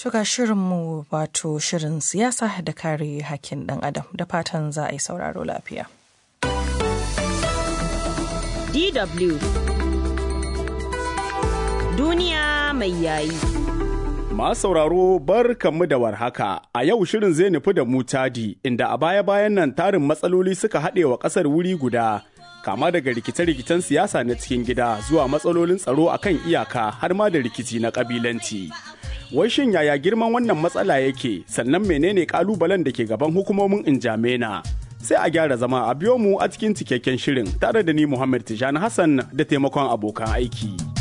Shuga shirinmu wato shirin siyasa da kare hakkin ɗan adam da fatan za a yi sauraro lafiya. DW Duniya mai yayi. Masu sauraro bar kanmu da warhaka a yau shirin zai nufi da mu Chadi inda a baya-bayan nan tarin matsaloli suka haɗe wa ƙasar wuri guda kama daga rikice-rikicen siyasa na cikin gida zuwa matsalolin tsaro akan iyaka har ma da rikici na ƙabilanci. Wai shin yaya girman wannan matsala yake sannan menene ƙalubalen da ke gaban hukumomin Injamena? Sai a gyara zama a biyo mu a cikin cikakken shirin tare da ni Muhammad Tijani Hassan da taimakon abokan aiki.